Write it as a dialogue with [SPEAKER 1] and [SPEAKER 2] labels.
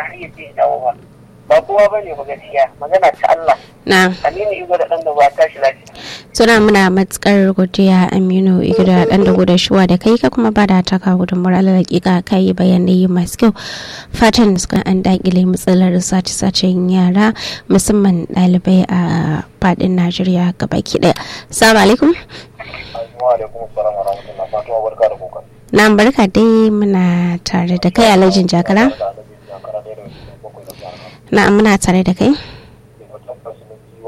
[SPEAKER 1] har ya je dawo ba ba kowa bane ba gaskiya magana ta Allah
[SPEAKER 2] na
[SPEAKER 1] Aminu Igo da dan da ba tashi lafiya
[SPEAKER 2] suna muna matukar godiya aminu igida dan da gudan shuwa da kai ka kuma ba da taka gudunmuwar alalakika ka yi bayanai masu kyau fatan suka an dakile matsalar sace-sacen yara musamman ɗalibai a fadin najeriya gabaki daya salamu alaikum
[SPEAKER 3] Wa alaikum salam wa rahmatullah fatuwa barka da kokari.
[SPEAKER 2] na barka dai muna tare da kai alhajin jakara
[SPEAKER 3] Da alaji ya kara da bakwai da jihar
[SPEAKER 2] na muna tare da kai